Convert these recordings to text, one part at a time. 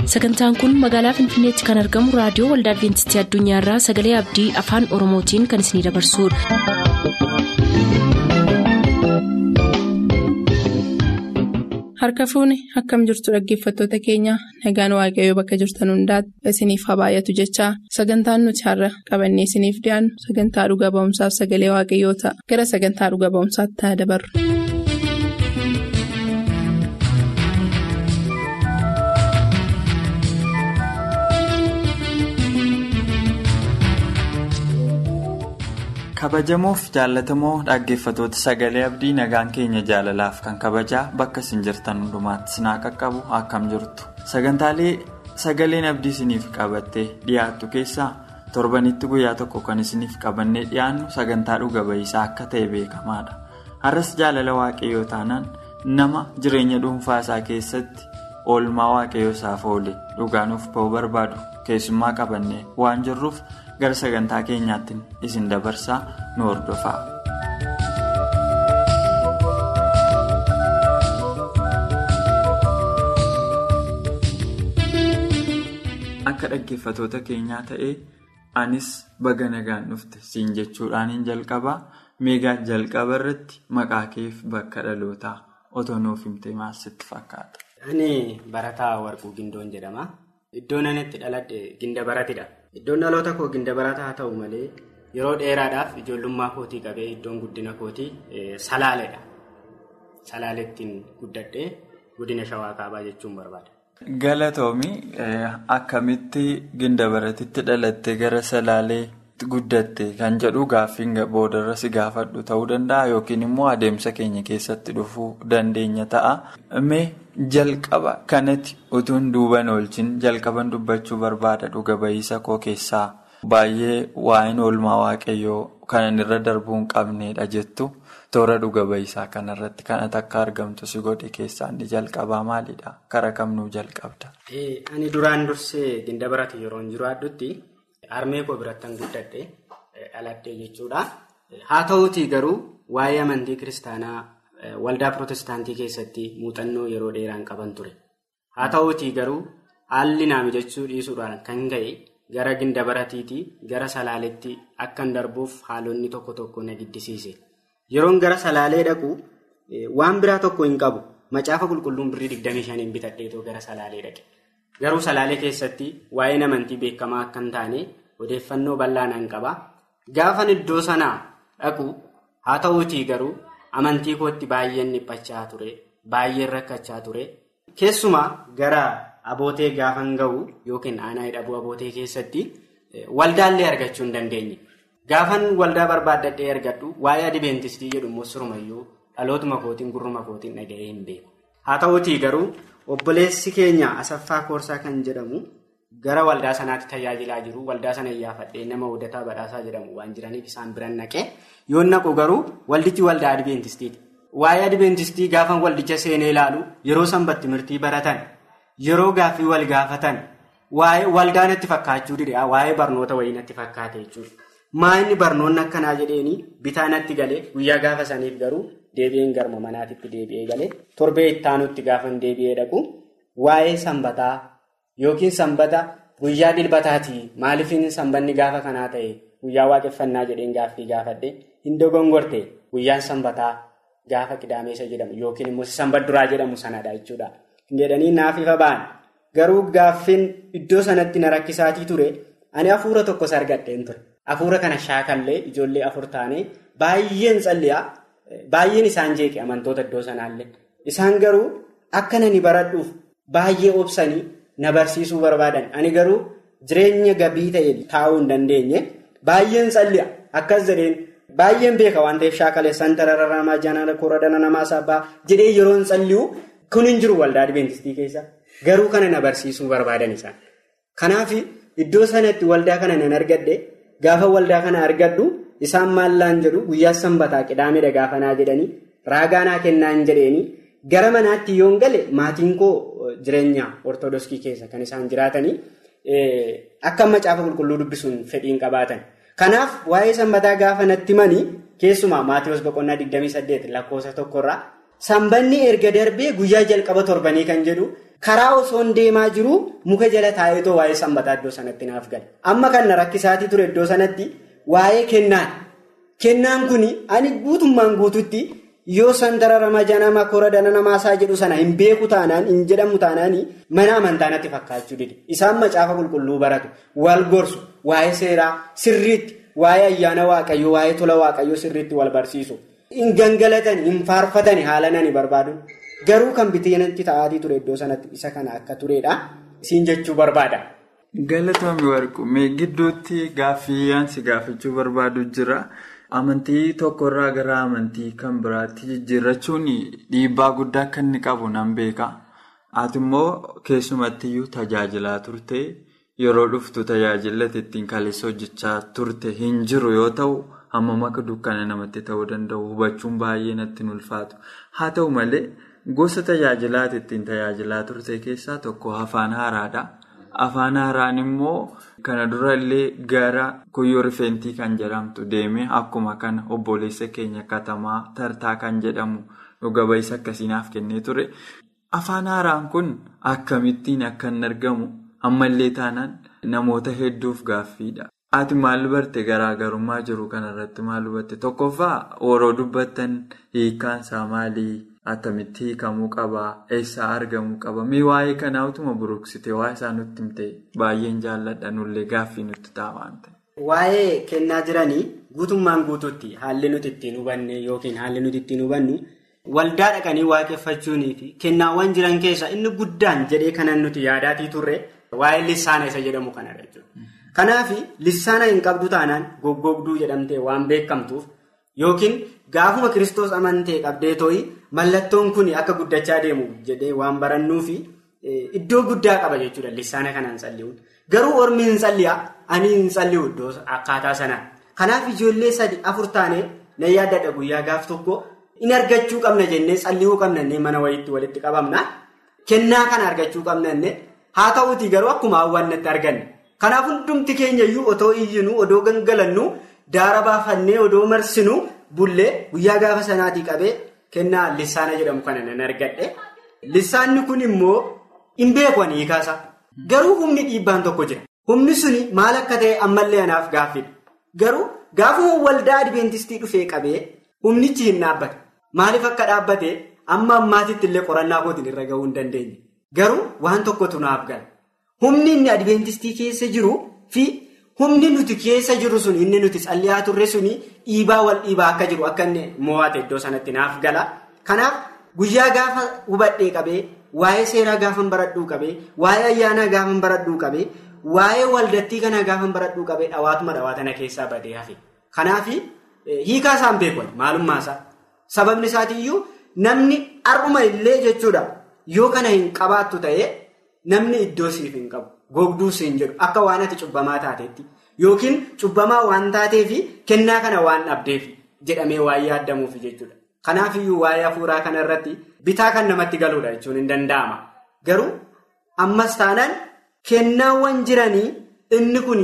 sagantaan kun magaalaa finfinneetti kan argamu raadiyoo waldaa adventistii addunyaarraa sagalee abdii afaan oromootiin kan isinidabarsudha. harka fuuni akkam jirtu dhaggeeffattoota keenya nagaan waaqayyoo bakka jirtan hundaati isiniif haa baay'atu jechaa sagantaan nuti har'a qabannee isiniif dhiyaannu sagantaa dhuga ba'umsaaf sagalee waaqayyoo ta'a gara sagantaa dhuga ba'umsaatti haa dabarru. kabajamoof jaallatamoo dhaggeeffatoota sagalee abdii nagaan keenya jaalalaaf kan kabajaa bakka isin jirtan hundumaatti sinaa qaqqabu akkam jirtu sagantaalee sagaleen abdii isiniif qabattee dhiyaattu keessaa torbanitti guyyaa tokko kan isiniif qabannee dhiyaannu sagantaa dhuga ba'iisaa akka ta'e beekamaadha har'as jaalala waaqayyoo taanaan nama jireenya dhuunfaa isaa keessatti oolmaa waaqayyoo isaaf oole dhugaanuuf ba'uu barbaadu keessummaa qabannee waan jirruuf. gara sagantaa keenyaatti isin dabarsaa nu hordofaa. akka dhaggeeffatoota keenyaa ta'ee anis baga nagaan dhufte siin jechuudhaan hin jalqabaa meegaa jalqaba irratti maqaa keef bakka dhalootaa otoo nuuf himte maal sitti fakkaata. ani barataa warquu gindoon jedhama iddoon ani itti dhaladhe ginda baratidha. Iddoon dhaloota koo ginda barataa haa ta'u malee yeroo dheeraadhaaf ijoollummaa kootii qabee iddoon guddina kootii salaaledha. Salaaleettiin guddadhee godina shawaa kaabaa jechuun barbaada. Galatoomii akkamitti ginda baratitti dhalattee gara salaalee guddatte kan jedhu gaaffiin boodarra si gaafadhu ta'uu danda'a yookiin immoo adeemsa keenya keessatti dhufuu dandeenya ta'a. Mee jalqaba kanatti utuun duuban oolchin jalqaban dubbachuu barbaada dhuga ba'iisa koo keessaa baay'ee waa'een oolmaa waaqayyoo kanan irra darbuu hin qabneedha jettu toora dhuga ba'iisaa kanarratti kanatti akka argamtu si godhe keessaa inni jalqabaa maalidha? Kara kamnuu jalqabda? Ani duraan dursee ginda barate yeroo hin jiraadhutti harmee koo birattan guddadhe dhaladhee jechuudha. Haa ta'uutii garuu waa'ee amantii kiristaanaa. Waldaa Pirootestaantii keessatti muuxannoo yeroo dheeraan qaban ture. Haa ta'uutii garuu haalli naa mijachuu dhiisuudhaan kan ga'e gara ginda baratiitii gara salaaleetti akkan darbuuf haalonni tokko tokko na giddisiise. Yeroon gara salaalee dhaqu waan biraa tokko hin qabu. Macaafa qulqulluun birrii 25 bitadheetoo gara salaalee dhaqe. Garuu salaalee keessatti waa'een amantii beekamaa akka hin taane odeeffannoo bal'aa nan qaba. Gaafan iddoo sanaa dhaqu haa ta'uutii garuu. Amantii kootti baay'een dhiphachaa ture. Baay'een rakkachaa ture. Keessumaa gara abootee gaafan ga'u yookiin aanaa hidhabuu abootee keessatti waldaallee argachuu hin dandeenye. Gaafan waldaa barbaaddadhee argadhu waa'ee adibeentistii jedhu immoo sirumayyuu dhalootuma kootiin gurruma kootiin dhaga'ee hin beeku. Haa ta'uutii garuu obboleessi keenya asaffaa koorsaa kan jedhamu gara waldaa sanaatti tajaajilaa jiru. Waldaa sana iyyaafadhee nama Odataa Badhaasaa jedhamu waan jiraniif isaan biran naqee. Yoon naqu garuu waldichi waldaa adibentistiiti. Waa'ee adibeentistii gaafa waldicha seenee ilaalu yeroo sanbatti mirtii baratan yeroo gaaffii wal gaafatan waa'ee waldaan itti fakkaachuu dide waa'ee barnoota wayii natti fakkaate jechuudha. Maa inni barnoonni akkanaa jedheeni bitaa natti galee guyyaa gaafa saniif garuu deebi'een garma manaatitti deebi'ee galee torbee ittaanutti gaafan deebi'ee dhaqu waa'ee sanbataa yookiin sanbata guyyaa dilbataati maaliifin sanbanni gaafa kanaa ta'e. Guyyaa waaqeffannaa jedheen gaaffii gaafadhe hin dogongorte guyyaan sanbataa gaafa qidaameessa jedhamu yookiin immoo sanbat duraa jedhamu sanadha jechuudha. Jedhanii naaf ifa ba'an garuu gaaffiin iddoo sanatti na rakkisaatii ture ani hafuura tokkos argadheen ture. Hafuura kana shaakallee ijoollee afur taanee baay'een tsalliyaa baay'een isaan jeeqe amantoota iddoo sanaallee isaan garuu akka nani baradhuuf baay'ee obsanii na barsiisuu barbaadan ani garuu jireenya gabii ta'e taa'uu hin dandeenye. Baay'een tsalli'a akkas jedheen baay'een beeka waan ta'eef shaakalee santarara namaa jaanala koradana namaa sabbaa jedhee yeroo hin tsalli'u kun hin jiru waldaa adventistii keessa garuu kana na barsiisuu barbaadan isaan. Kanaaf iddoo sanatti waldaa kana nan argadhe gaafa waldaa kana argadhu isaan maallaan jedhu guyyaa sanbataa qidaamedha gaafanaa jedhanii raagaanaa kennaan jedheeni gara manaatti yoon gale maatiin koo jireenya ortodoksii keessa kan isaan jiraatanii. Akka macaafa qulqulluu dubbisuun fedhiin qabaatan. Kanaaf waa'ee sanbataa gaafa natti himanii keessumaa Maatiyoos boqonnaa 28 lakkoofsa tokkorraa Sanbanni erga darbee guyyaa jalqaba torbanii kan jedhu karaa osoon deemaa jiru muka jala taa'eetoo waa'ee sanbataa iddoo sanatti naaf gala. Amma kan na rakkisaatii ture iddoo sanatti waa'ee kennaan. Kennaan kun ani guutummaan guututti yoo santara ramajanama koradana namaasaa jedhu sana hin beeku taanaan hin jedhamu taanaan mana amantaa natti fakkaachuu dide. Isaan macaafa qulqulluu baratu wal gorsu waa'ee seeraa sirriitti waa'ee ayyaana waaqayyoo waa'ee tola waaqayyoo sirriitti wal barsiisu. Hin gangalatan hin faarfatan haala nani barbaadu. Garuu kan biteenatti ta'aatii ture iddoo sanatti isa kana akka turedha. Siin jechuu barbaada. Galatoomii warqu mee gidduutti gaaffii yaansi gaafachuu barbaadu jira. Amantii tokkorraa gara amantii kan biraatti jijjiirrachuun dhiibbaa guddaa akka inni qabu nan beeka. Ati immoo keessumattiyyuu tajaajilaa turte yeroo dhuftu tajaajilatti ittiin kaleessa hojjechaa turte hin jiru yoo ta'u hammam akka dukkana namatti ta'uu danda'u hubachuun baay'ee natti ulfaatu. Haa ta'u malee gosa tajaajilaati ittiin tajaajilaa turte keessaa tokko afaan haaraadha. Afaan haaraan immoo kana dura illee gara kuyyoo rifeentii kan jedhamtu deeme akkuma kana obboleessa keenya katamaa tartaa kan jedhamu dhuga ba'isa akkasiinaaf kennee ture. Afaan haaraan kun akkamittiin akka hin argamu ammallee taanaan namoota hedduuf gaaffiidha. Ati maal barte garaagarummaa jiru kanarratti maal hubatte? Tokkoffaa yeroo dubbattan hiikkaansaa maalii? Attamitti hiikamuu qabaa? Eessaa argamuu qaba? Mee waa'ee kanaa utuma buruqsite waa'ee isaa nutti himte baay'een jaalladha nullee gaaffii nutti ta'a waan ta'eef. Waa'ee kennaa jiranii guutummaan guutuutti haalli nuti ittiin hubanne yookiin haalli nuti ittiin hubannu waldaa dhaqanii waaqeffachuunii fi kennaawwan jiran keessaa inni guddaan jedhee kanan nuti yaadaatii turre waa'ee lissaana isa jedhamu kanadha jechuudha. Kanaaf lissaana hin qabdu taanaan goggogduu jedhamtee waan beekamtuuf yookiin gaafuma kiristoos amantee qabdee tooyi mallattoon kun akka guddachaa deemu jedhee waan barannuufi iddoo guddaa qaba jechuudha lissaana kanaan salli'uun. Garuu ormi hin salli'a ani hin salli'u iddoo akkaataa sanaan. Kanaaf ijoollee sadi afur taanee na yaaddadha guyyaa gaaf tokko in argachuu qabna jennee salli'uu qabna jennee mana wayiitti walitti qabamna. Kennaa kana argachuu qabna jennee haa ta'uutii garuu akkuma hawwannatti arganne. Kanaaf hundumti keenya iyyuu otoo iyyinu odoo gangalannu daara baafannee odoo marsinu bullee guyyaa gaafa sanaatii qabee kennaa lissaana jedhamu kana nan argadhe. Lissaanni kun immoo hin beeku ani hiikaasa. Garuu humni dhiibbaan tokko jira. Humni suni maal akka ta'e ammallee anaaf gaaffidha. Garuu gaafuma waldaa adventistii dhufee qabee humnichi hin dhaabbate. Maaliif akka dhaabbate amma ammaatitti illee qorannaa kootiin irra gahuu hin dandeenye. Garuu waan tokkotu naaf gala. Humni inni adventistii keessa jiru fi humni nuti keessa jiru sun inni nuti calliyaa turre suni dhiibaa wal dhiibaa akka jiru akka inni mo'ate iddoo sanatti naaf gala. Kanaaf guyyaa gaafa hubadhee qabee waa'ee seeraa gaafan baradhuu qabee waa'ee ayyaanaa gaafan baradhuu qabee waa'ee waldattii kanaa gaafan baradhuu qabee dhawaatuma dhawaatana keessaa badee hafe. Kanaaf hiikaa isaan beekan maalummaasaa. Sababni isaatiiyyuu namni har'uma illee jechuudha yoo kana hin qabaattu ta'ee. Namni iddoo siif hin qabu gogduu siin jedhu akka waan ati cubbamaa taateetti yookiin cubbamaa waan taateefi kennaa kana waan dhabdeef jedhamee waan yaaddamuuf jechuudha. Kanaafiyyuu waa'ee hafuuraa kanarratti bitaa kan namatti galuudha jechuun hin danda'ama. Garuu ammas taanaan kennaawwan jiranii inni kun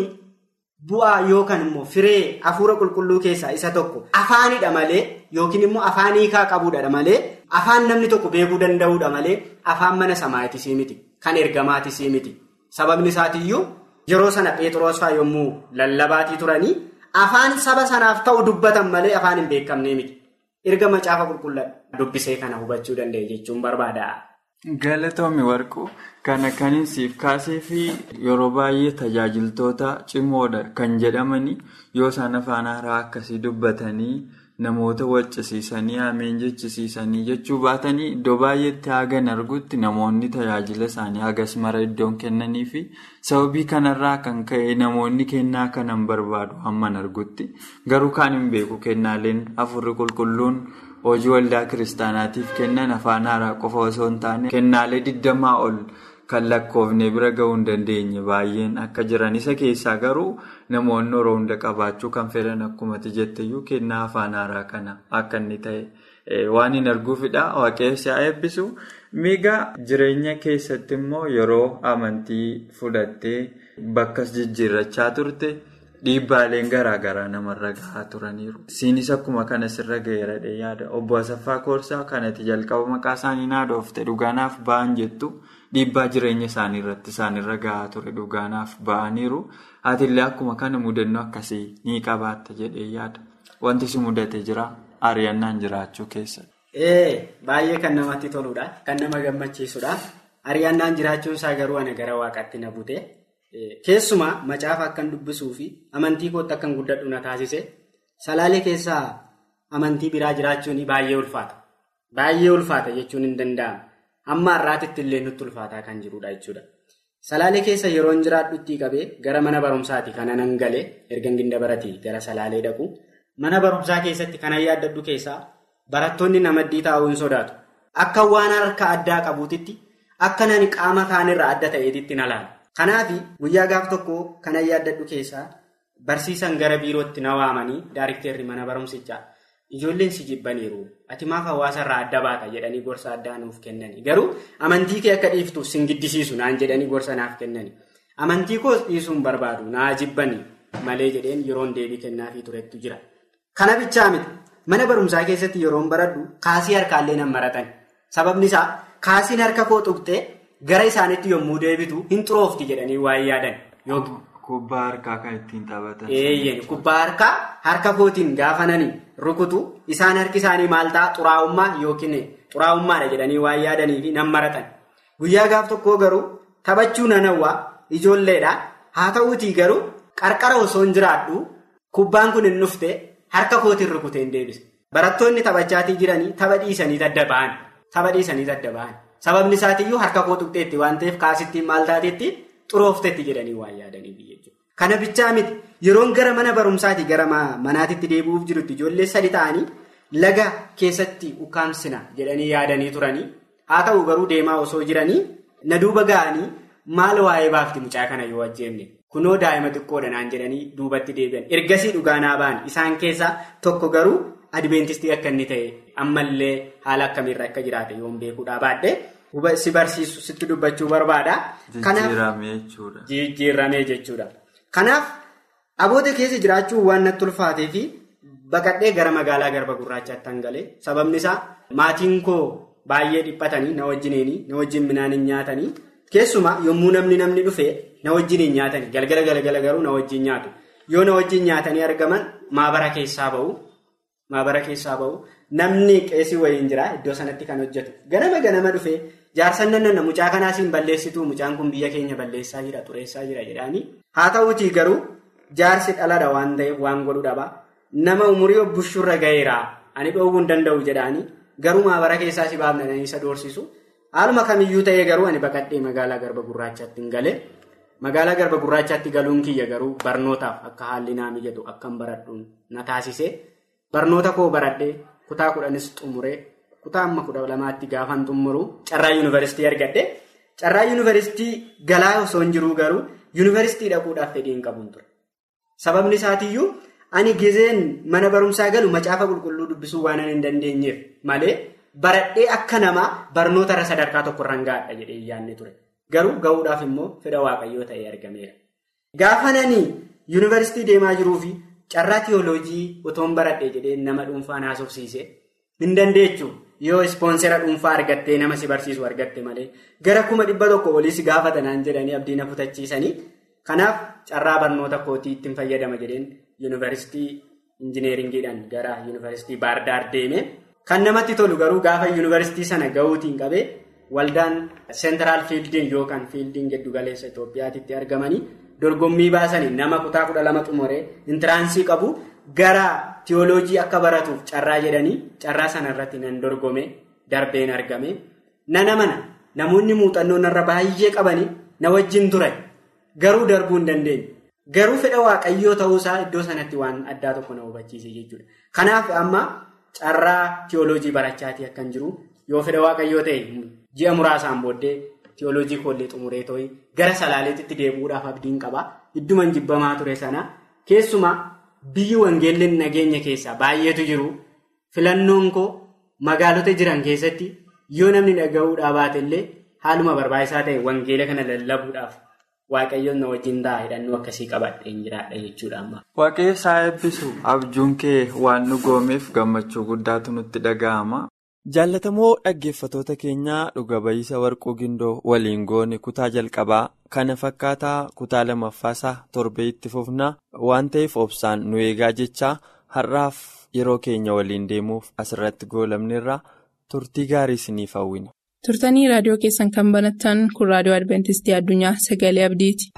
bu'aa yookaan immoo firee hafuura qulqulluu keessaa isa tokko afaanidha malee yookiin immoo afaan hiikaa qabuudha malee afaan namni tokko beekuu danda'uudha malee afaan mana samaayitisii miti. Kan ergamaatisii miti. Sababni isaatiiyyuu yeroo sana Pheexroos fa'aa yommuu lallabaatii turanii afaan saba sanaaf ta'u dubbatan malee afaan hin beekamnee miti. Erga macaafa qulqulluu dubbisee kana hubachuu danda'e jechuun barbaada. Galatoomi warquu kana kanin siif kaasee fi yeroo baay'ee tajaajiltoota cimoodha kan jedhamani yoo isaan afaan haaraa akkasii dubbatanii. Namoota waccisiisanii ameen jechisiisanii jechuu baatanii iddoo baay'eetti hagan argutti namoonni tajaajila isaanii hagas mara iddoon kennanii fi sababii kanarraa kan ka'e namoonni kennaa kanan barbaadu hamman argutti garuu kaan hin beeku kennaaleen afurri qulqulluun hojii waldaa kiristaanaatiif kennan afaan haaraa qofa osoo hin taane kennaalee digdamaa ol kan lakkoofne bira gahuu hin dandeenye baay'een akka jiran isa keessaa garuu. Namoonni yeroo hunda qabaachuu kan fedhan akkumatti jetteyyuu kennaa afaan haaraa kana akka inni ta'e waan hin arguufidha. Waaqessi haa eebbisu. Miigaa jireenya keessatti immoo yeroo amantii fudhattee bakkas jijjiirrachaa turte dhiibbaaleen garaagaraa namarra gahaa turaniiru. Isiinis akkuma kana sirra gaheeradhe yaada. Obbo Asaffaa Koorsaa kanatti jalqaba maqaa isaanii naadofte dhugaanaaf ba'an jettu dhiibbaa jireenya isaanii irratti isaanirra gahaa ture dhugaanaaf ba'aniiru. Atiillee akkuma kana mudannoo akkasii ni qabaatta jedhee yaada. Wanti si mudate jira ari'annaan jiraachuu keessatti. Baay'ee kan namatti toludha. Kan nama gammachiisudha. Ari'annaan jiraachuun isaa garuu ana gara waaqaatti na bute. Keessumaa macaafa akkan dubbisuu fi amantii kootti akkan guddadhu na taasise salaalee keessaa amantii biraa jiraachuun baay'ee ulfaata. Baay'ee ulfaata jechuun hin danda'amu. Amma har'aatitti illee nutti ulfaataa kan jirudha jechuudha. Salaalee keessa yeroo hin jiraadhutti qabee gara mana barumsaati kan anan galee erga ginda baratii gara salaalee dhaqu. Mana barumsaa keessatti kanan yaaddadhu keessaa barattoonni namaddii taa'uu hin sodaatu. Akka waan harka addaa qabuutitti akka nani qaama kaanirraa adda ta'eetitti na laala. Kanaaf guyyaa gaaf tokko kanan yaaddadhu keessaa barsiisan gara biirootti na waamanii daarikteerri mana barumsichaa ijoolleen si jibbaniiru ati maaf hawaasarraa adda baata jedhanii gorsa addaa nuuf kennani. Garuu amantii kee akka dhiiftu sin giddisiisu naan jedhanii gorsa naaf kennani. Amantii koos dhiisuun barbaadu naa jibbanii malee jedheen yeroon deebii kennaafii turetu jira. Kana bichaa miti mana barumsaa keessatti yeroon baradhu kaasii harkaallee nan maratan. Sababni isaa kaasiin harka koo tuqxee gara isaaniitti yommuu deebitu hin xuroofti jedhanii waan yaadan. Kubbaa harkaa kan ittiin taphatan. Eeyyee kubbaa harkaa harka kootiin gaafananii rukutu isaan harki isaanii maal ta'a xuraa'ummaa yookiin xuraa'ummaadha jedhanii waan yaadanii fi nan maratan. Guyyaa gaaf tokkoo garuu taphachuu nan hawwaa ijoolleedha. Haa ta'uutii garuu qarqara osoo hin jiraadhu kubbaan kun hin dhufte harka kootiin rukutee hin deebise. Barattoonni taphachaatii jiranii tapha dhiisanii adda ba'an. Tapha dhiisanii adda ba'an. Sababni isaatiiyyuu harka koo tuqxeetti waan ta'eef kaasittiin maal taateetti xurooftetti jedhanii waan yaadaniif jechuudha. Kana bichaa miti yeroon gara mana barumsaati gara manaatitti deebi'uuf jirutti ijoollee sadi ta'anii laga keessatti ukkaamsina jedhanii yaadanii turanii haa ta'u garuu deemaa osoo jiranii na duuba ga'anii maal waa'ee baafti mucaa kana yoo ajjeemne kunoo daa'ima xiqqoodha naan jedhanii duubatti deebi'an ergasii dhugaanaa ba'an isaan keessaa tokko garuu adventistii akka inni ta'e ammallee haala akkamiirra akka jiraate yoon beekuudhaa baadhee. si barsiisu sitti dubbachuu barbaada. Jijjiiramee jechuudha. Jijjiiramee jechuudha. Kanaaf aboota keessa jiraachuu waan natti ulfaatee fi baqadhee gara magaalaa garba gurraachaatti hangalee sababni isaa maatiin koo baay'ee dhiphatanii na wajjiniini na wajjin midhaan hin nyaatanii keessumaa yommuu namni namni dhufee na wajjin hin nyaatanii galgala galgala garuu na wajjin nyaatu yoo na wajjin nyaatanii argaman maabara keessaa ba'u maabara keessaa ba'u namni qeesii wayiin jira iddoo sanatti kan hojjetu ganama ganama dhufee. Jaarsan nanna mucaa kanaas hin balleessitu mucaan kun biyya keenya balleessaa jira xureessaa jira jedhaanii haa ta'uutii garuu jaarsi dhaladha waan ta'eef waan godhu dhaba nama umurii bushurra gaheera ani dhoowwuu hin danda'u jedhaanii garuu maabara keessaa si baafnanii isa doorsisu haaluma kamiyyuu ta'ee garuu ani baqadhee magaalaa garba gurraachaatti hin galee magaalaa garba gurraachaatti galuun kiyya garuu barnootaaf akka haalli naa mijatu akkan baradhuun na taasise barnoota koo baradhee kutaa kudhanis xumuree. kutaa amma kudha lamaatti gaafan xumuru carraa yuunivarsiitii argadhe carraa yuunivarsiitii galaa osoo hin jiruu garuu yuunivarsiitii dhaquudhaaf fedhii hin qabuun ture sababni isaatiiyyuu ani gizeen mana barumsaa galu macaafa qulqulluu dubbisuu waan hin dandeenyeef malee baradhee akka namaa barnoota sadarkaa tokkorraan gaadha jedhee yaadne ture garuu ga'uudhaaf immoo fedha waaqayyoo ta'ee argameera. gaafananii yuunivarsiitii deemaa jiruu fi carraa tiyooloojii otoon baradhee jedhee nama dhuunfaan haasofsiise hin dandeechu. yoo ispoonsera dhuunfaa argattee nama si barsiisu argatte malee gara kuma dhibba tokko olii si gaafatanaan jedhanii abdii na kutachiisanii kanaaf carraa barnoota kootii ittiin fayyadama jedheen yuunivarsiitii injineeringiidhaan gara yuunivarsiitii baardaar deeme kan namatti tolu garuu gaafa yuunivarsiitii sana ga'uutiin qabee waldaan seentiraal fiildiin yookaan fiildiin giddugaleessa Itoophiyaatti argamanii dorgommii baasanii nama kutaa kudha lama xumuree intiraansii qabu. Gara tiyooloojii akka baratuuf carraa jedhanii carraa sana irratti nan dorgome darbeen argame nana mana namoonni muuxannoo narra baay'ee qabanii na wajjin ture garuu darbuu hin dandeenye garuu fedha waaqayyoo ta'uusaa iddoo sanatti waan addaa tokko na hubachiise jechuudha. Kanaaf amma carraa tiyooloojii barachaatii akkan jiru yoo fedha waaqayyoo ta'e ji'a muraasaan booddee tiyooloojii koollee xumuree too'i gara salaaleetitti deebi'uudhaaf abdiin qaba idduman jibbamaa ture sana keessumaa. Biyyi wangeelleen nageenya keessaa baay'eetu jiru filannoon koo magaalota jiran keessatti yoo namni dhaga'uudhaa baate illee haaluma barbaachisaa ta'e wangeela kana lallabuudhaaf waaqayyoon na wajjin ta'a hidhannoo akkasii qabadheen jiraadha jechuudha amma. Waaqayyo isaa eebbisu abjuun kee waan nu goomeef gammachuu guddaatu nutti dhaga'ama. Jaallatamoo dhaggeeffatoota keenyaa dhuga ba'iisa warquu gindoo waliin goone kutaa jalqabaa kana fakkaataa kutaa lammaffaasaa torbee itti fufnaa waan ta'eef obsaan nu eegaa jechaa har'aaf yeroo keenya waliin deemuuf asirratti goolabneerra turtii gaarii isiniif hawwina. turtanii raadiyoo keessan kan banattan kun raadiyoo adventistii addunyaa sagalee abdiiti.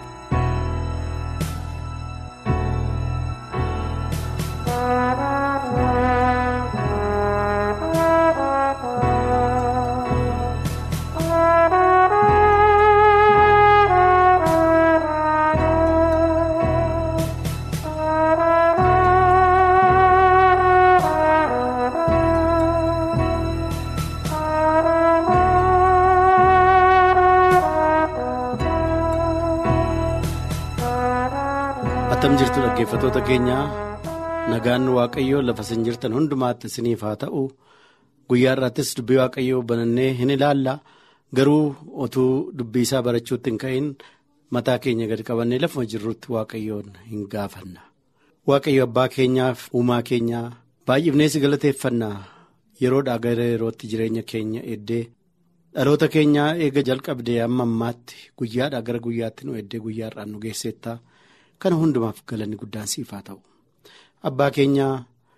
attam jirtu dhaggeeffatoota keenyaa nagaan waaqayyoo lafa isin jirtan hundumaatti isiniif haa ta'u guyyaa irraattis dubbii waaqayyoo banannee hin ilaalla garuu otuu dubbii isaa barachuutti hin ka'in mataa keenya gadi qabannee lafuma jirrutti waaqayyoon hin gaafanna waaqayyo abbaa keenyaaf uumaa keenyaa baay'ifnee si galateeffannaa yeroodhaa gara yerootti jireenya keenya eddee dhaloota keenyaa eega jalqabdee amma ammaatti guyyaadhaa gara guyyaatti nu eddee guyyaa irraan nu geesseetta. kana hundumaaf galanni guddaan siif haa ta'u abbaa keenyaa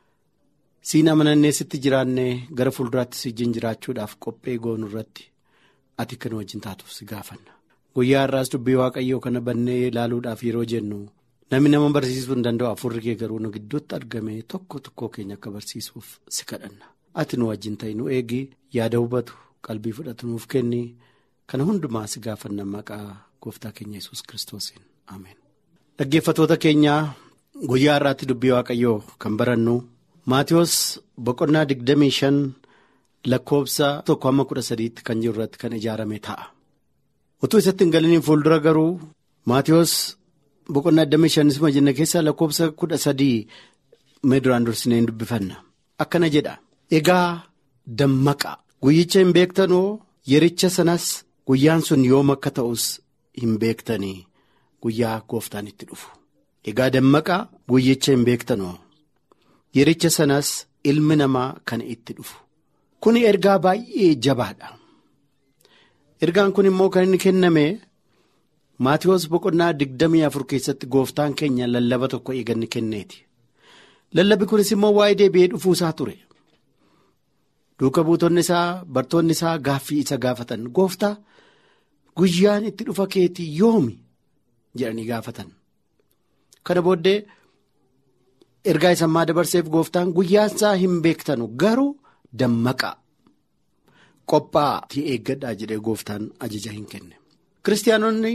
siin amanannee sitti jiraannee gara fuulduraatti si wajjin jiraachuudhaaf qophee goonu irratti ati kan wajjin taatuuf si gaafanna guyyaa har'aas dubbii waaqayyoo kana bannee ilaaluudhaaf yeroo jennu namni nama barsiisuu hin danda'u afurri kee garuu nu gidduutti argame tokko tokkoo keenya akka barsiisuuf si kadhanna ati nu wajjin ta'i nu eegi yaada hubatu qalbii fudhatu nuuf kenni kana hundumaa si gaafanna maqaa gooftaa keenya yesus kiristoosiin ameen. Dhaggeeffatoota keenyaa guyyaa har'aatti dubbii waaqayyoo kan barannu Maatiyoos boqonnaa digdamii shan lakkoofsa tokko hamma kudha sadiitti kan jiru irratti kan ijaarame ta'a. Utuu isatti hin galiniin fuuldura garuu Maatiyoos boqonnaa digdamii shanisuma jenna keessaa lakkoofsa kudha sadii mee duraan dursinee hin dubbifanna. Akkana jedha. Egaa dammaqa guyyicha hin beektanoo yericha sanas guyyaan sun yoom akka ta'us hin beektanii. Guyyaa gooftaan itti dhufu egaa dammaqa guyyicha hin beektanoo yericha sanas ilmi namaa kan itti dhufu kun ergaa baay'ee jabaadha ergaan kun immoo kan inni kenname maatiyoos boqonnaa digdamii afur keessatti gooftaan keenya lallaba tokko eeganni kenneeti lallabi kunis immoo waa'ee deebi'ee dhufuu isaa ture duuka buutonni isaa bartoonni isaa gaaffii isa gaafatan gooftaa guyyaan itti dhufa keetii yoomi. jedhanii gaafatan kana booddee ergaa isa ammaa dabarseef gooftaan guyyaan isaa hin beektanu garuu dammaqaa qophaa'aa eeggadhaa jedhee gooftaan ajaja hin kenne kiristaanonni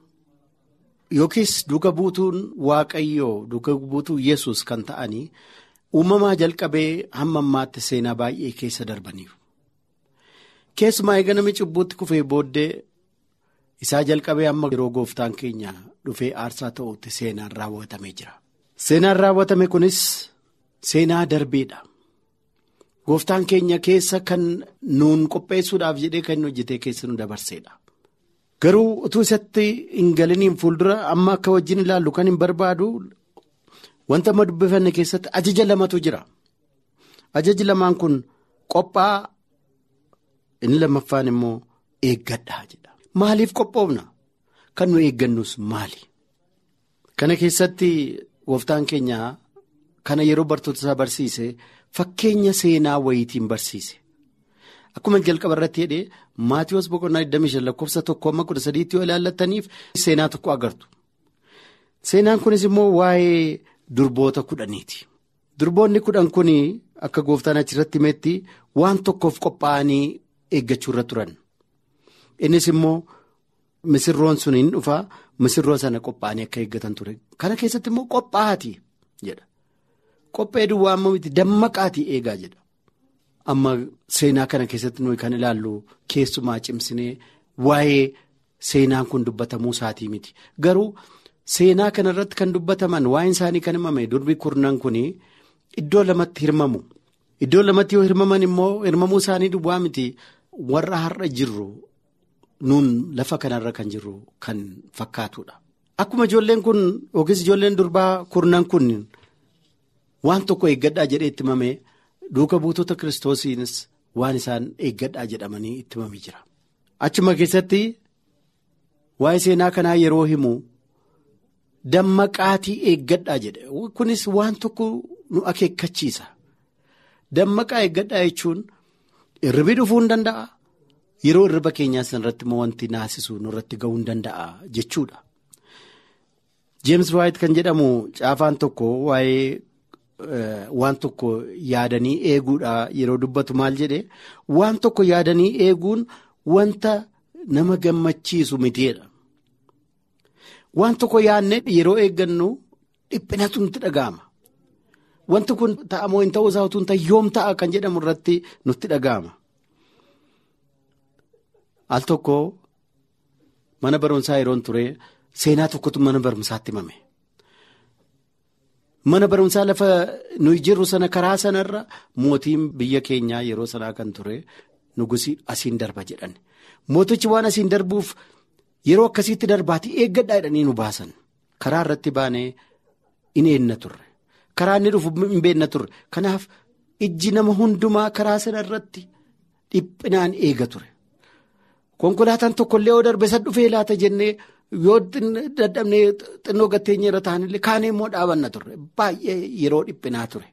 yookiis duuka buutuun waaqayyoo duuka buutuu yesus kan ta'anii uumamaa jalqabee hamma ammaatti seenaa baay'ee keessa darbaniiru keessumaa eega namni cubbuutti kufee booddee. isaa jalqabee amma yeroo gooftaan keenya dhufee aarsaa ta'utti seenaan raawwatamee jira. Seenaan raawwatame kunis seenaa darbeedha. Gooftaan keenya keessa kan nuun qopheessuudhaaf jedhee kan inni hojjetee keessa nu dabarseedha. Garuu utuu isatti hin galiniin fuuldura amma akka wajjin ilaallu kan hin barbaadu wanta amma dubbifanne keessatti ajaja lamatu jira. Ajaji lamaan kun qophaa inni lammaffaan immoo eeggadhaa jedha. Maaliif qophoofna kan nu eeggannus maali? Kana keessatti gooftaan keenya kana yeroo bartoota isaa barsiise fakkeenya seenaa wayiitiin barsiise. Akkuma jalqaba irratti jedhee Maatiyoos boqonnaa 25 lakkoofsa tokko amma 13 yoo ilaallattaniif seenaa tokko agartu. Seenaan kunis immoo waa'ee durboota kudhaniiti. Durboonni kudhan kun akka gooftaan achirratti himetti waan tokkoof qophaa'anii eeggachuu irra turan. Innis immoo misirroon sun hin dhufaa misirroo sana qophaa'anii akka eeggatan ture. Kana keessatti immoo qophaa'aati jedha. Qophee duwwaa amma miti dammaqaati eegaa jedha. Amma seenaa kana keessatti nuyi kan ilaallu keessumaa cimsinee waa'ee seenaan kun dubbatamuu isaatii miti. Garuu seenaa kana irratti kan dubbataman waa'een isaanii kan himame durbi kurnan kun iddoo lamatti hirmamu. Iddoo lamatti yoo hirmaman immoo hirmamuu isaanii duwwaa miti warra har'a jirru nuun lafa kanarra kan jirru kan fakkaatudha. akkuma ijoolleen kun yookiis ijoolleen durbaa kurnan kun waan tokko eeggadhaa jedhee itti himamee duuka buutota kiristoosiinis waan isaan eeggadhaa jedhamanii itti himamee jira. Achuma keessatti waa'ee seenaa kanaa yeroo himu dammaqaatii eeggadhaa jedhe kunis waan tokko nu akeekkachiisa. Dammaqaa eeggadhaa jechuun irribii dhufuu hin danda'a. Yeroo irriba keenyaa sanarratti immoo wanti naasisu nurratti ga'uu hin danda'a jechuudha. James White kan jedhamu caafaan tokko waa'ee waan tokko yaadanii eeguudha yeroo dubbatu maal jedhee waan tokko yaadanii eeguun wanta nama gammachiisu mitiidha. Waan tokko yaadnee yeroo eeggannu dhiphinatu nutti dhaga'ama. Wanti kun ta'amoo hin ta'uu isaa utuu hin ta'e yoom ta'a kan jedhamu irratti nutti dhaga'ama. Al tokko mana barumsaa yeroon ture seenaa tokkotu mana barumsaatti himame. Mana barumsaa lafa nuyi jirru sana karaa sanarra mootiin biyya keenyaa yeroo sanaa kan ture nugusii asiin darba jedhan. Mootichi waan asiin darbuuf yeroo akkasiitti darbaatti eeggadhaa jedhanii nu baasan. Karaa irratti baanee in eenna turre. Karaa inni dhufu hin beekna turre. Kanaaf ijji nama hundumaa karaa sana irratti dhiphinaan eega ture. Konkolaataan tokkollee yoo darbe isa dhufee laata jennee yoo dadhabnee xinnoo gatteenye irra taa'anillee kaanee immoo dhaabanna turre baay'ee yeroo dhiphinaa ture.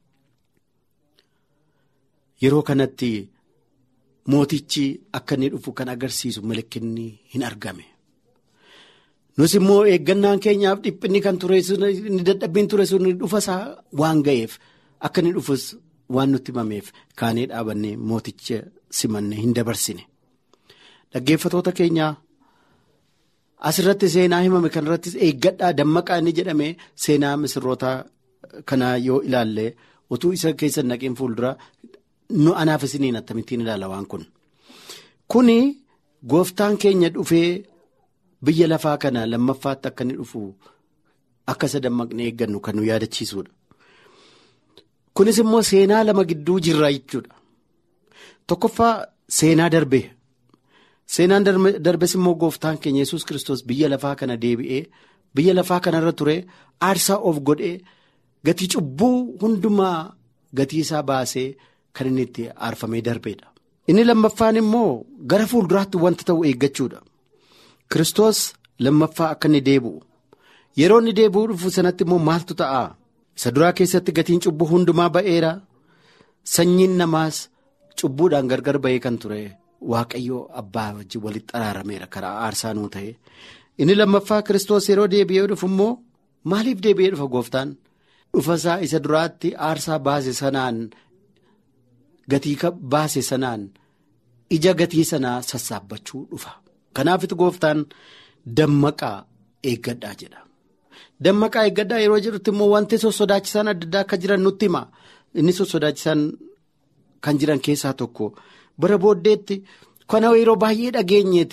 Yeroo kanatti mootichi akka inni dhufu kan agarsiisu malakkinni hin argame. Nus immoo eeggannaan keenyaaf dhiphinni kan ture inni dadhabbiin ture sun dhufasaa waan ga'eef akka inni dhufus waan nutti himameef kaanee dhaabannee mooticha simanne hin dabarsine. Dhaggeeffatoota keenyaa asirratti seenaa himame kanarrattis eeggadhaa dammaqaa inni jedhame seenaa misirroota kanaa yoo ilaalle utuu isa keessa naqeen fuuldura nu anaaf isiniin akkamittiin ilaala waan kun. Kuni gooftaan keenya dhufee biyya lafaa kana lammaffaatti akka inni dhufu akka isa dammaqnee eeggannu kan nu yaadachiisudha. Kunis immoo seenaa lama gidduu jirra jechuudha. Tokkoffaa seenaa darbee. Seenaan darbes immoo gooftaan keenya yesus kristos biyya lafaa kana deebi'ee biyya lafaa kanarra ture aarsaa of godhee gatii cubbuu hundumaa gatii isaa baasee kan inni itti aarfamee darbeedha. Inni lammaffaan immoo gara fuulduraatti wanta ta'u eeggachuudha. Kiristoos lammaffaa akka inni deebi'u yeroo inni deebi'uu dhufu sanatti immoo maaltu ta'a? Isa duraa keessatti gatiin cubbuu hundumaa ba'eera sanyiin namaas cubbuudhaan gargar ba'ee kan ture. Waaqayyoo abbaa wajjin walitti xaraarameera karaa aarsaa nuu ta'e inni lammaffaa kiristoos yeroo deebi'ee dhufu immoo maaliif deebi'ee dhufa gooftaan dhufasaa isa duraatti aarsaa baase sanaan gatii baase sanaan ija gatii sanaa sassaabbachuu dhufa kanaafitu gooftaan dammaqaa eeggadhaa jedha dammaqaa eeggadhaa yeroo jedhutti immoo wanti sossodaachisaan adda addaa akka jiran nutti hima inni sossodaachisaan kan jiran keessaa tokko. bara booddeetti kana yeroo baay'ee dhageenyeeti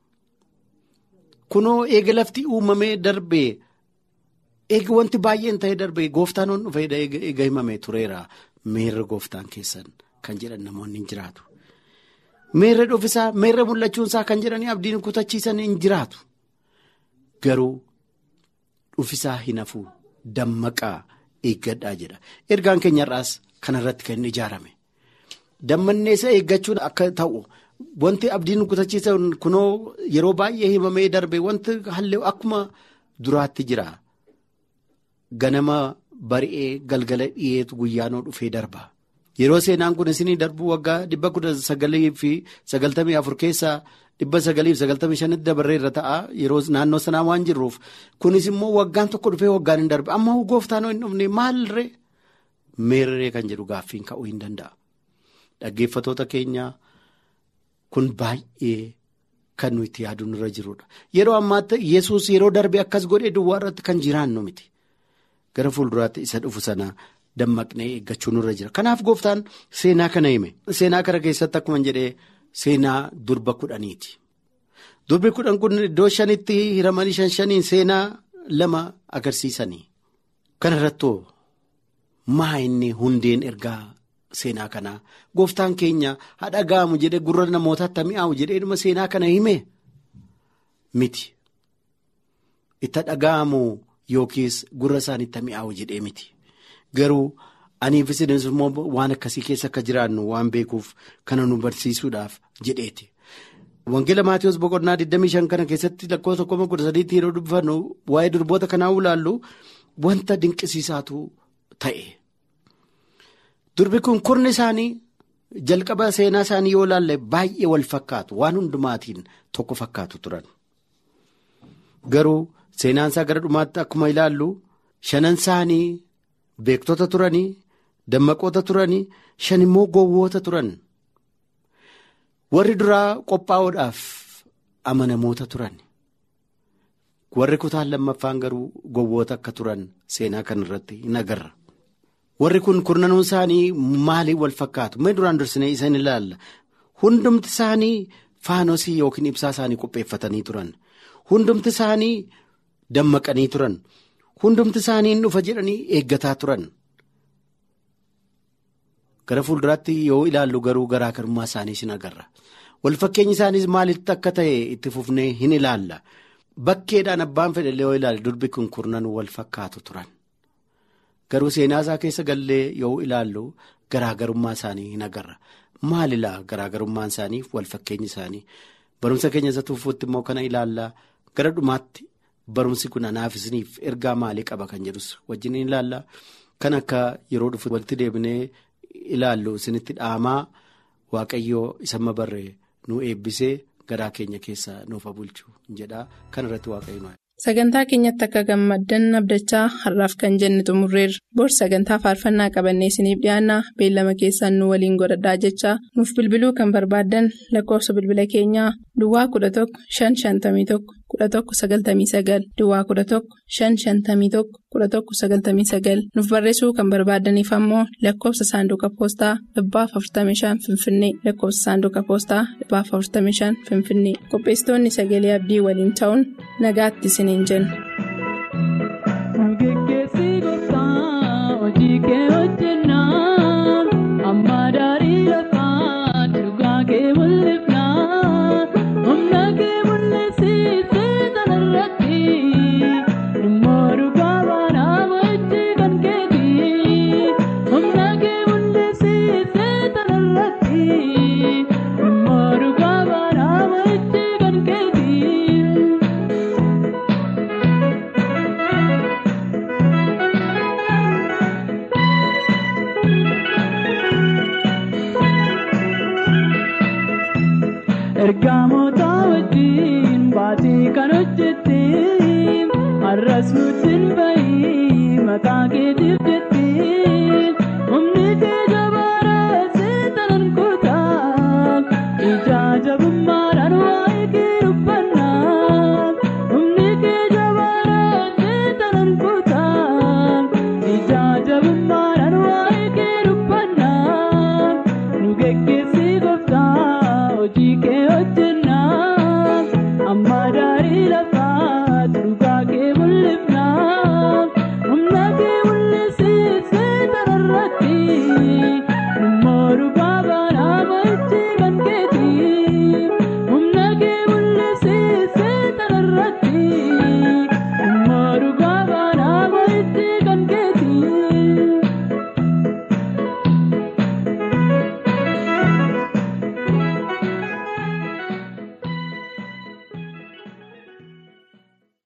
kunoo eega lafti uumamee darbee eega wanti baay'een ta'ee darbee gooftaan on dhufee eega himamee tureera meerra gooftaan keessan kan jedhan namoonni hin jiraatu. Meerra dhufisaa meerra mul'achuunsaa kan jedhanii abdiin kutachiisan hin jiraatu garuu dhufisaa hin hafuu dammaqaa eeggadhaa jedha ergaan keenyarraas kanarratti kan inni ijaarame. Dammanneessa eeggachuun akka ta'u wanti abdiin kutachiisan kunoo yeroo baay'ee himamee darbe wanti hallee akkuma duraatti jira. Ganama bari'ee galgala dhiyeetu guyyaanoo dhufee darba. Yeroo seenaan kun isinii darbu waggaa dhibba kudha sagalii fi sagaltamii afur keessaa dhibba sagalii fi sagaltamii shanitti dabarree irra ta'a yeroo naannoo sanaa waan jirruuf kunis immoo waggaan tokko dhufee waggaan hin darbe amma gooftaan hin dhufne maalirree meerree kan jedhu gaaffiin ka'uu hin danda'a. Dhaggeeffatoota keenyaa kun baay'ee kan nuyi itti yaaduun irra jirudha. Yeroo ammaatti yesus yeroo darbe akkas godhee duwwaa irratti kan jiraannu miti. Gara fuulduraatti isa dhufu sana dammaqnee eeggachuun irra jira. Kanaaf gooftaan seenaa kana hime. Seenaa kana keessatti akkuma jedhee seenaa durba kudhaniiti. Durbi kudhan kun iddoo shanitti hiramanii shan shaniin seenaa lama agarsiisanii. Kana irrattoo maa inni hundeen ergaa. Seenaa kanaa gooftaan keenya haadha ga'amu jedhee gurra namootaatti mi'aawu jedhee dhuma seenaa kana hime miti. itti dhaga'amu yookiis gurra isaaniitti mi'aawu jedhee miti garuu aniif isinis immoo waan akkasii keessa akka jiraannu waan beekuuf kana nu barsiisuudhaaf jedheeti. Wangeela Maatiyoos boqonnaa 25 kana keessatti lakkoofsa 13 yeroo dubbifannu waa'ee durboota kanaa ulaallu wanta dinqisiisaatu ta'e. Durbi kun kurni isaanii jalqaba seenaa isaanii yoo ilaalle baay'ee wal fakkaatu waan hundumaatiin tokko fakkaatu turan. Garuu seenaan isaa gara dhumaatti akkuma ilaallu shanan isaanii beektota turanii dammaqoota turanii shan immoo gowwoota turan. Warri duraa qophaa'uudhaaf amanamoota turan. Warri kutaan lammaffaan garuu gowwoota akka turan seenaa kan irratti hin agarra. Warri kun kurnanuun isaanii maaliin wal fakkaatu? Mee duraan dursinee isaan ilaalla. Hundumti isaanii faanosii yookiin ibsaa isaanii qopheeffatanii turan. Hundumti isaanii dammaqanii turan. Hundumti isaanii dhufa jedhanii eeggataa turan. Gara fuulduraatti yoo ilaallu garuu garaagarummaa isaanii sin agarra. Wal fakkeenyi isaaniis maalitti akka ta'e itti fufnee hin ilaalla. Bakkeedhaan abbaan fedhe yoo ilaalle durbi kun kurnan wal fakkaatu turan. Garuu seenaa isaa keessa gallee yoo ilaallu garaagarummaa isaanii hin agarra. Maalilaa garaagarummaan isaanii wal fakkeenyi isaanii? Barumsa keenya isa tuufuutti immoo kana ilaallaa gara dhumaatti barumsi kun anaaf isiniif ergaa maalii qaba kan jedhus wajjin ilaallaa. Kan akka yeroo dhufu walitti deebinee ilaallu isinitti dhaamaa waaqayyoo isa barree nu eebbisee garaa keenya keessa nuuf bulchu jedha kan irratti waaqayyo Sagantaa keenyatti akka gammaddan abdachaa har'aaf kan jenne xumurreerra. Bor sagantaa faarfannaa qabannee isiniif dhiyaanna beellama keessaan nu waliin godhadhaa jechaa nuuf bilbiluu kan barbaaddan lakkoofsa bilbila keenyaa Duwwaa 11 551 11 99 Duwwaa 11 551 11 99 nuuf barreessuu kan barbaadaniif ammoo lakkoofsa saanduqa poostaa dhibbaaf 45 Finfinnee lakkoofsa saanduqa poostaa dhibbaaf 45 Finfinnee qopheessitoonni sagalee abdii waliin ta'uun nagaatti isiniin jenna. Ergamoota wajjin baatee kan hojjette har'as nutti hin bahi maqaa keetii.